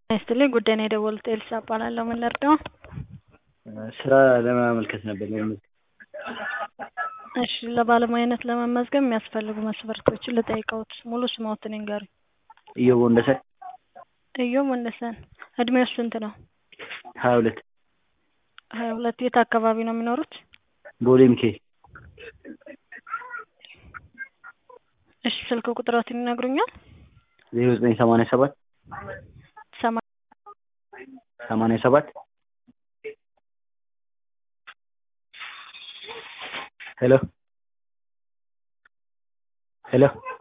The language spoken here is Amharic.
ይስጥልኝ ጉዳይ ነው የደወሉት ኤልሳ እባላለሁ ምን ልርዳዎ ስራ ለማመልከት ነበር ለመመዝገብ እሺ ለባለሙያነት ለመመዝገብ የሚያስፈልጉ መስፈርቶችን ልጠይቅዎት ሙሉ ስምዎትን ይንገሩኝ ኢዮብ ወንደሰን ኢዮብ ወንደሰን እድሜዎ ስንት ነው ሀያ ሁለት ሀያ ሁለት የት አካባቢ ነው የሚኖሩት ቦሌ ሚካኤል እሺ ስልክ ቁጥርዎትን ይነግሩኛል ዜሮ ዘጠኝ ሰማንያ ሰባት ሰማ ሰማንያ ሰባት ሄሎ ሄሎ